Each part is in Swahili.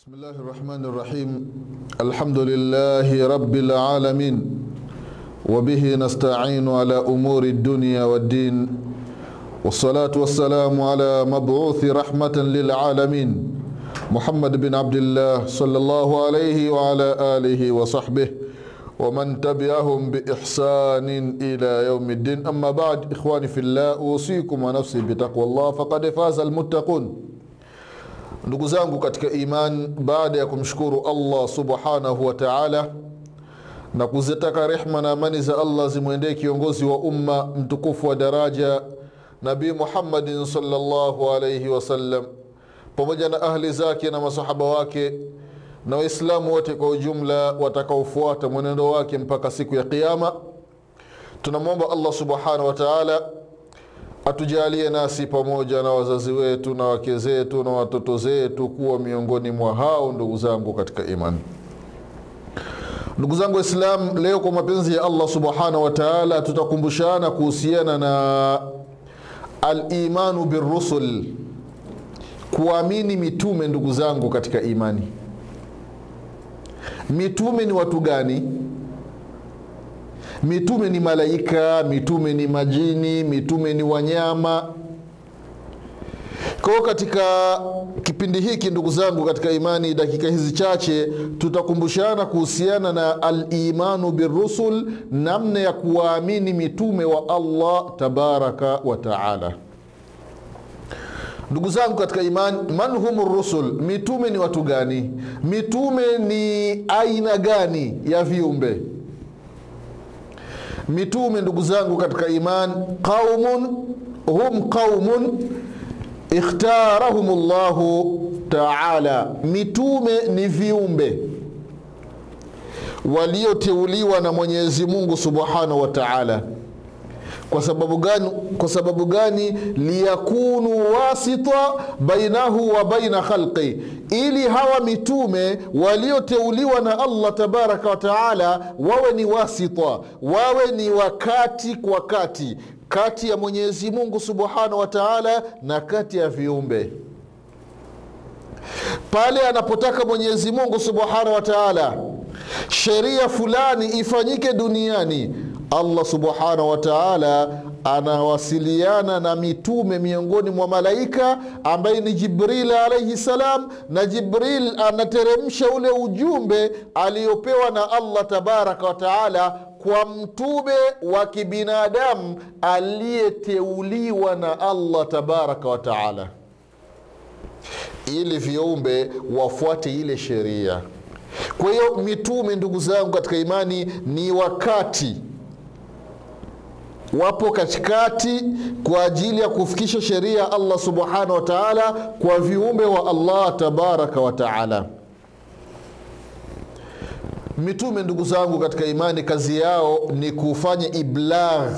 بسم الله الرحمن الرحيم الحمد لله رب العالمين وبه نستعين على أمور الدنيا والدين والصلاة والسلام على مبعوث رحمة للعالمين محمد بن عبد الله صلى الله عليه وعلى آله وصحبه ومن تبعهم بإحسان إلى يوم الدين أما بعد إخواني في الله أوصيكم ونفسي بتقوى الله فقد فاز المتقون ndugu zangu katika iman baada ya kumshukuru allah subhanahu wa taala na kuzitaka rehma na amani za allah zimwendee kiongozi wa umma mtukufu wa daraja nabii muhammadin salllahu alaihi wasallam pamoja na ahli zake na masahaba wake na waislamu wote kwa ujumla watakaofuata mwenendo wake mpaka siku ya qiama tunamwomba allah subhanahu wa taala atujalie nasi pamoja na wazazi wetu na wake zetu na watoto zetu kuwa miongoni mwa hao ndugu zangu katika imani ndugu zangu waislam leo kwa mapenzi ya allah subhanahu wa taala tutakumbushana kuhusiana na alimanu birusul kuamini mitume ndugu zangu katika imani mitume ni watu gani mitume ni malaika mitume ni majini mitume ni wanyama kwao katika kipindi hiki ndugu zangu katika imani dakika hizi chache tutakumbushana kuhusiana na alimanu birusul namna ya kuwaamini mitume wa allah tabaraka wa taala ndugu zangu katika imani man hum rusul mitume ni watu gani mitume ni aina gani ya viumbe mitume ndugu zangu katika iman qaumun hum qaumun ikhtarahum llahu taala mitume ni viumbe walioteuliwa na mwenyezi mungu subhanahu wa taala kwa sababu gani kwa sababu gani liyakunu wasita bainahu wa baina khalqi ili hawa mitume walioteuliwa na allah tabaraka wa taala wawe ni wasita wawe ni wakati kwa kati kati ya mwenyezi mungu subhanahu wa taala na kati ya viumbe pale anapotaka mwenyezi mungu subhanahu wa taala sheria fulani ifanyike duniani allah subhanahu wa taala anawasiliana na mitume miongoni mwa malaika ambaye ni jibril alaihi salam na jibril anateremsha ule ujumbe aliyopewa na allah tabaraka wa taala kwa mtume wa kibinadamu aliyeteuliwa na allah tabaraka wa taala ili viumbe wafuate ile sheria kwa hiyo mitume ndugu zangu katika imani ni wakati wapo katikati kwa ajili ya kufikisha sheria ya allah subhanahu wa taala kwa viumbe wa allah tabaraka wa taala mitume ndugu zangu katika imani kazi yao ni kufanya iblagh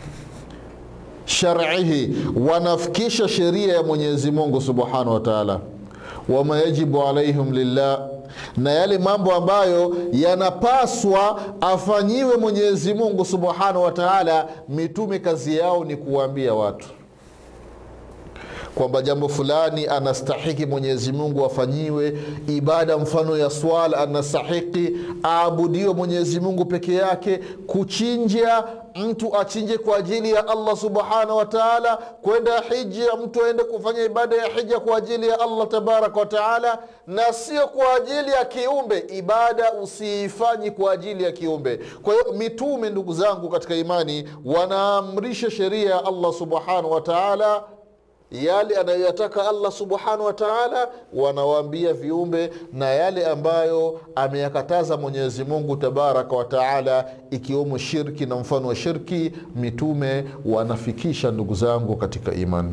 sharihi wanafikisha sheria ya mwenyezi mungu subhanahu wa taala wama yajibu alaihim lillah na yale mambo ambayo yanapaswa afanyiwe mwenyezi mungu subhanahu wa taala mitume kazi yao ni kuwaambia watu kwamba jambo fulani anastahiki mwenyezi mungu afanyiwe ibada mfano ya swala anastahiki aabudiwe mwenyezi mungu peke yake kuchinja mtu achinje kwa ajili ya allah subhanahu wa taala kwenda hija mtu aende kufanya ibada ya hija kwa ajili ya allah tabaraka wa taala na sio kwa ajili ya kiumbe ibada usiifanyi kwa ajili ya kiumbe kwa hiyo mitume ndugu zangu katika imani wanaamrisha sheria ya allah subhanahu wa taala yale anayoyataka allah subhanahu wa taala wanawaambia viumbe na yale ambayo ameyakataza mwenyezi mungu tabaraka wa taala ikiwemo shirki na mfano wa shirki mitume wanafikisha ndugu zangu katika imani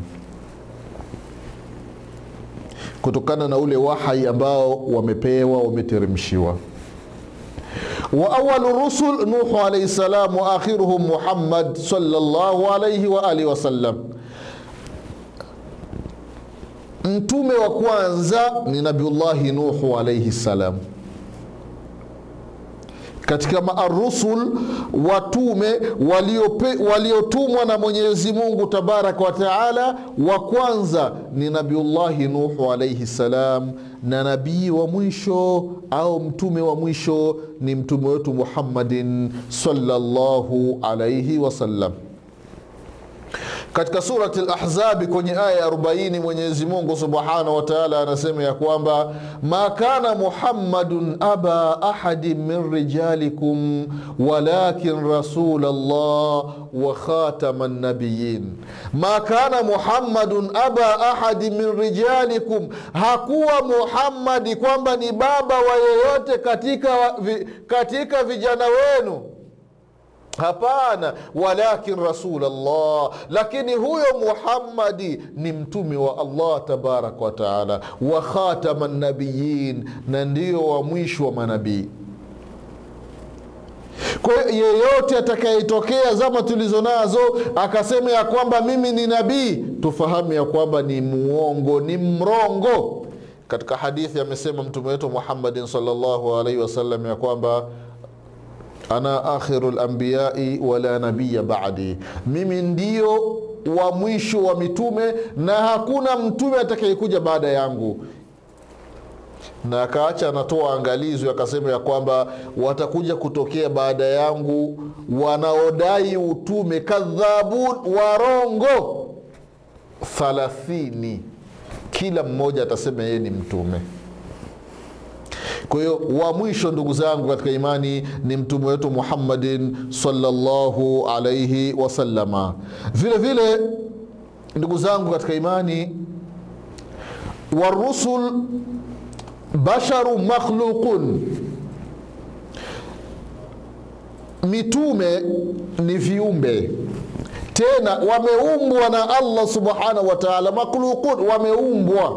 kutokana na ule wahai ambao wamepewa wameteremshiwa wa awalu rusul nuhu alaihi salam wa akhiruhum muhammad salllahu alaihi waalihi wasallam mtume wa kwanza ni nabiullahi nuhu alaihi salam katika maarusul watume waliope- waliotumwa na mwenyezi mungu tabaraka wa taala wa kwanza ni nabiullahi nuhu alaihi salam na nabii wa mwisho au mtume wa mwisho ni mtume wetu muhammadin sallallahu alaihi wasallam katika surati lahzabi kwenye aya ya 40 mwenyezi mungu subhanahu wataala anasema ya kwamba ma kana muhammadun aba ahadin min rijalikum walakin rasul llah wa khatama nabiyin ma kana muhammadun aba ahadin min rijalikum hakuwa muhammadi kwamba ni baba wa yeyote katika, vi, katika vijana wenu hapana walakin rasulllah lakini huyo muhammadi ni mtume wa allah tabaraka wataala wa khatama nabiyin na ndio wa mwisho wa manabii kwa hiyo yeyote atakayetokea zama tulizo nazo akasema ya kwamba mimi ni nabii tufahamu ya kwamba ni muongo ni mrongo katika hadithi amesema mtume wetu muhammadin salllahu alaihi wasallam ya kwamba ana akhiru lambiyai wala nabiya badi, mimi ndio wa mwisho wa mitume na hakuna mtume atakayekuja baada yangu. Na akaacha anatoa angalizo, akasema ya kwamba watakuja kutokea baada yangu wanaodai utume, kadhabun, warongo thalathini, kila mmoja atasema yeye ni mtume kwa hiyo wa mwisho ndugu zangu katika imani ni mtume wetu muhammadin salllahu alaihi wasalama vile vile ndugu zangu katika imani warusul basharu makhluqun mitume ni viumbe tena wameumbwa na allah subhanahu wa taala makhluqun wameumbwa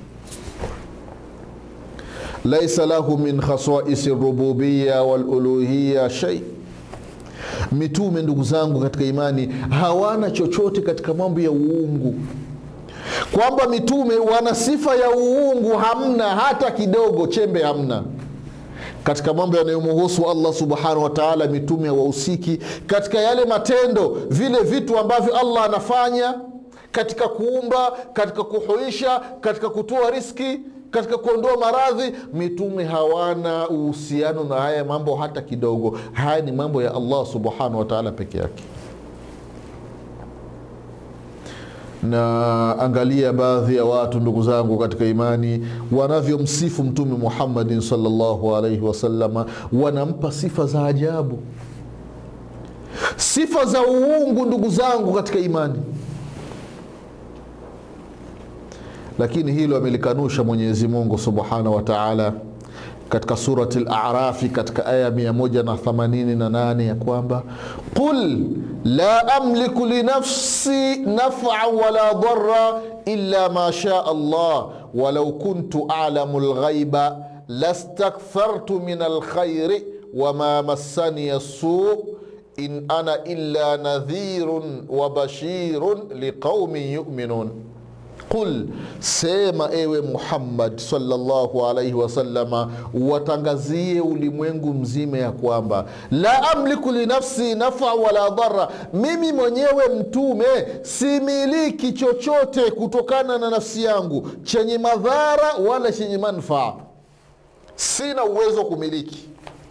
laisa lahu min khasaisi rububiya waluluhiya shei mitume ndugu zangu katika imani hawana chochote katika mambo ya uungu kwamba mitume wana sifa ya uungu hamna hata kidogo chembe hamna katika mambo yanayomhusu allah subhanahu wa taala mitume hawahusiki katika yale matendo vile vitu ambavyo allah anafanya katika kuumba katika kuhuisha katika kutoa riski katika kuondoa maradhi mitume hawana uhusiano na haya mambo hata kidogo haya ni mambo ya allah subhanahu wataala peke yake na angalia baadhi ya watu ndugu zangu katika imani wanavyomsifu mtume muhammadin salllahu alaihi wasalama wanampa sifa za ajabu sifa za uungu ndugu zangu katika imani lakini hilo amelikanusha mwenyezi mungu subhanahu wa taala katika surati larafi katika aya 188 ya kwamba qul la amliku linafsi nafan wala dhara illa ma shaa allah walau kuntu alamu lghaiba lastakthartu min alkhairi wama massani suu in ana illa nadhirun wa bashirun liqaumin yuminun qul sema ewe muhammad salllahu alaihi wasalama watangazie ulimwengu mzima ya kwamba la amliku linafsi nafa wala dhara mimi mwenyewe mtume similiki chochote kutokana na nafsi yangu chenye madhara wala chenye manfaa sina uwezo wa kumiliki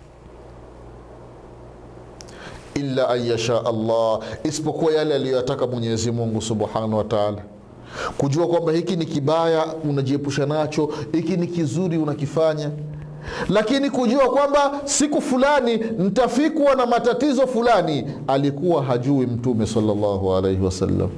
illa an yasha allah isipokuwa yale aliyoyataka mwenyezi mungu subhanahu wa taala kujua kwamba hiki ni kibaya unajiepusha nacho hiki ni kizuri unakifanya lakini kujua kwamba siku fulani ntafikwa na matatizo fulani alikuwa hajui mtume salllahu alaihi wasallam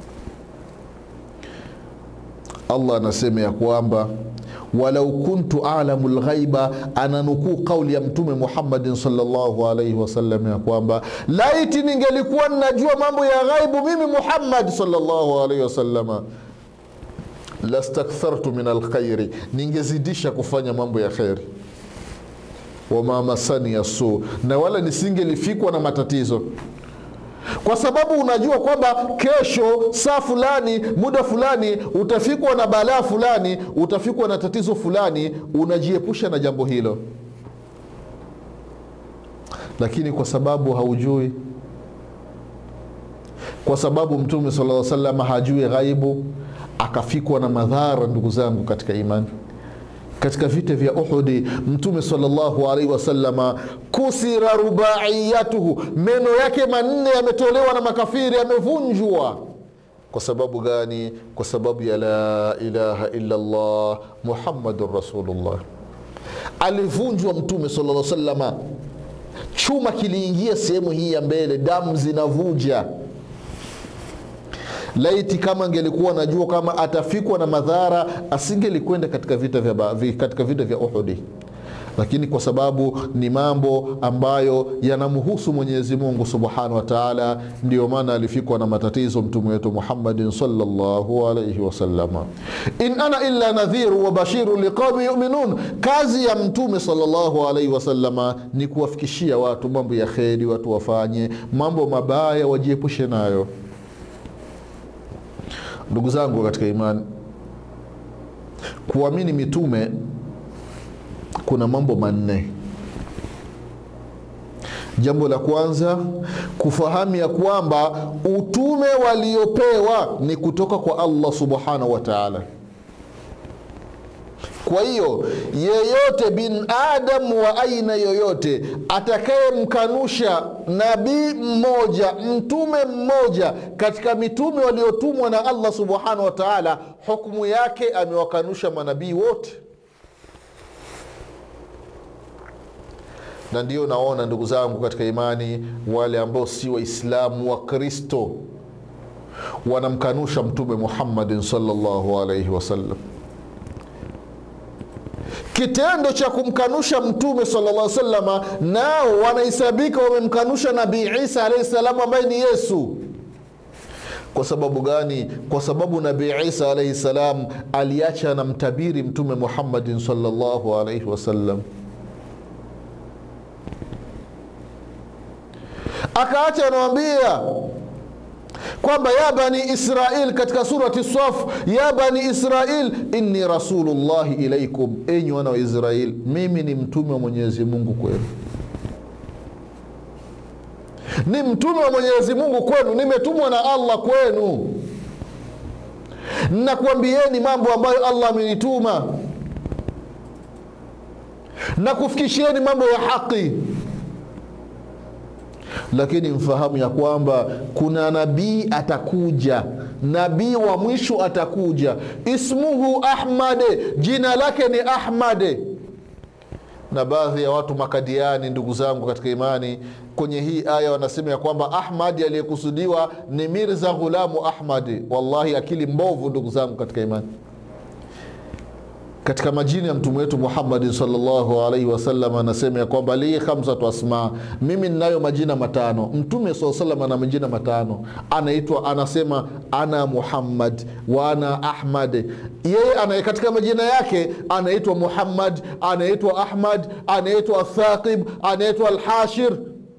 allah anasema ya kwamba walau kuntu alamu lghaiba ananukuu kauli ya mtume muhammadin salllahu alaihi wasallam ya kwamba laiti ningelikuwa ninajua mambo ya ghaibu mimi muhammad salllahu alaihi wasalama lastakthartu min alkhairi ningezidisha kufanya mambo ya kheri wama masani ya suu na wala nisingelifikwa na matatizo kwa sababu unajua kwamba kesho saa fulani muda fulani utafikwa na balaa fulani utafikwa na tatizo fulani unajiepusha na jambo hilo lakini kwa sababu haujui kwa sababu mtume sala salama hajui ghaibu akafikwa na madhara ndugu zangu katika imani katika vita vya uhudi mtume salllahu alaihi wasalama kusira rubaiyatuhu meno yake manne yametolewa na makafiri yamevunjwa kwa sababu gani kwa sababu ya la ilaha illa llah muhammadun rasulullah alivunjwa mtume sala salama chuma kiliingia sehemu hii ya mbele damu zinavuja laiti kama angelikuwa najua kama atafikwa na madhara asingelikwenda katika vita vya, katika vita vya uhudi lakini kwa sababu ni mambo ambayo yanamhusu mwenyezi mungu subhanahu wa taala ndio maana alifikwa na matatizo mtume wetu muhammadin salllahu alaihi wasalama in ana illa nadhiru wa bashiru liqaumi yuminun kazi ya mtume salllahu alaihi wasalama ni kuwafikishia watu mambo ya kheri watu wafanye mambo mabaya wajiepushe nayo ndugu zangu katika imani kuamini mitume kuna mambo manne jambo la kwanza kufahamu ya kwamba utume waliopewa ni kutoka kwa allah subhanahu wa taala kwa hiyo yeyote bin adamu wa aina yoyote atakayemkanusha nabii mmoja mtume mmoja katika mitume waliotumwa na allah subhanahu wa taala hukmu yake amewakanusha manabii wote na ndio naona ndugu zangu katika imani wale ambao si waislamu wa kristo wanamkanusha mtume muhammadin salllahu alaihi wasallam kitendo cha kumkanusha mtume sala salama nao wanahesabika wamemkanusha nabii isa alaihi salamu ambaye ni yesu kwa sababu gani kwa sababu nabii isa alaihi salam aliacha na mtabiri mtume muhammadin salllahu alaihi wasallam akaacha anawambia kwamba ya bani israil katika surati saf ya bani israil inni rasulullahi ilaikum enyi wana wa israil mimi ni mtume wa mwenyezi mungu kwenu ni mtume wa mwenyezi mungu kwenu nimetumwa na allah kwenu nakuambieni mambo ambayo allah amenituma na kufikishieni mambo ya haqi lakini mfahamu ya kwamba kuna nabii atakuja nabii wa mwisho atakuja ismuhu ahmade jina lake ni ahmade na baadhi ya watu makadiani ndugu zangu katika imani kwenye hii aya wanasema ya kwamba ahmadi aliyekusudiwa ni mirza ghulamu ahmadi wallahi akili mbovu ndugu zangu katika imani katika majina ya mtume wetu muhammadin salllahu alaihi wasallam anasema ya kwamba li khamsatu asma mimi ninayo majina matano mtume saa salam ana majina matano anaitwa anasema ana muhammad wa ana ahmad yeye ana katika majina yake anaitwa muhammad anaitwa ahmad anaitwa thaqib anaitwa alhashir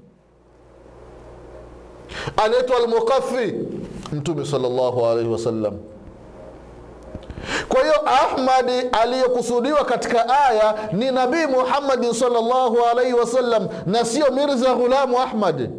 anaitwa almuqafi mtume salllahu alaihi wasallam kwa hiyo ahmadi aliyekusudiwa katika aya ni nabii muhammadin salllahu alaihi wasallam na sio mirza ghulamu ahmad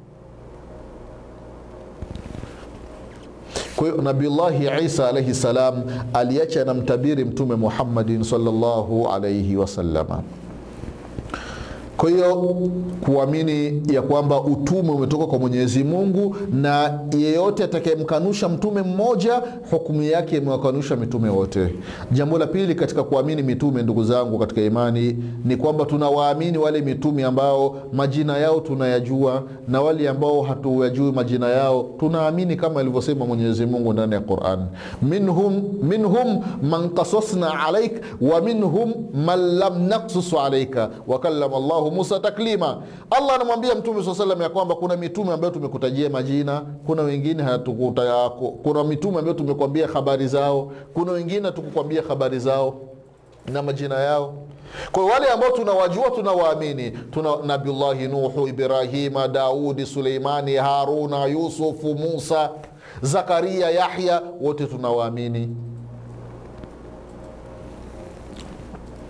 kwa hiyo nabiullahi isa alaihi salam aliacha na mtabiri mtume muhammadin salllahu alaihi wasalama kwa hiyo kuamini ya kwamba utume umetoka kwa mwenyezi mungu na yeyote atakayemkanusha mtume mmoja hukumu yake imewakanusha mitume wote jambo la pili katika kuamini mitume ndugu zangu katika imani ni kwamba tunawaamini wale mitume ambao majina yao tunayajua na wale ambao hatuyajui majina yao tunaamini kama alivyosema mwenyezi mungu ndani ya quran minhum, minhum man kasasna alaik wa minhum man lam naksusu alaika wakallama llahu musa taklima allah anamwambia mtume saa salam ya kwamba kuna mitume ambayo tumekutajia majina kuna wengine hatukuta, kuna mitume ambayo tumekwambia habari zao kuna wengine hatukukwambia habari zao na majina yao kwa wale ambao tunawajua tunawaamini tuna nabiullahi nuhu ibrahima daudi suleimani haruna yusufu musa zakaria yahya wote tunawaamini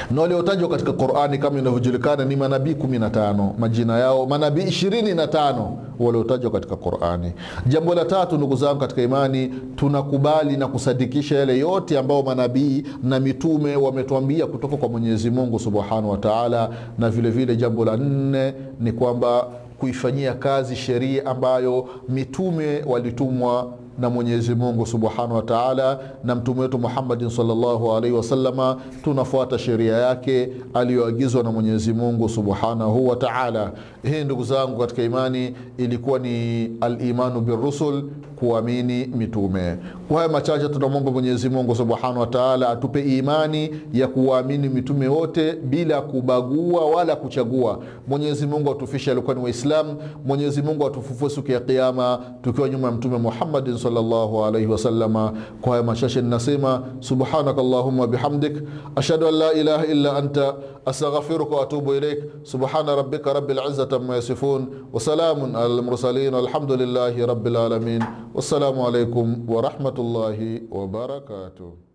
na waliotajwa katika qurani kama inavyojulikana ni manabii 15 majina yao manabii 25 waliotajwa katika qurani jambo la tatu ndugu zangu katika imani tunakubali na kusadikisha yale yote ambayo manabii na mitume wametuambia kutoka kwa mwenyezi mungu subhanahu wa taala na vile vile jambo la nne ni kwamba kuifanyia kazi sheria ambayo mitume walitumwa na mwenyezi mungu subhanahu wa taala na mtume wetu muhammadin salllahu alaihi wasalama tunafuata sheria yake aliyoagizwa na mwenyezi mungu subhanahu wa taala hii ndugu zangu katika imani ilikuwa ni alimanu birusul kuamini mitume kwa haya machache tunamwomba mwenyezi mungu subhanahu wa taala atupe imani ya kuwaamini mitume wote bila kubagua wala kuchagua mwenyezi mungu atufishe alikuwa ni waislamu mwenyezi mungu atufufue siku ya kiama tukiwa nyuma ya mtume muhammadin salllahu alaihi wasalama kwa haya machache ninasema subhanaka allahuma bihamdik ashhadu an la ilaha illa anta astaghfiruka waatubu ilaik subhana rabbika rabil izzati amma yasifun wasalamun ala lmursalin walhamdulillahi rabbil alamin wassalamu alaikum warahmatullahi wabarakatuh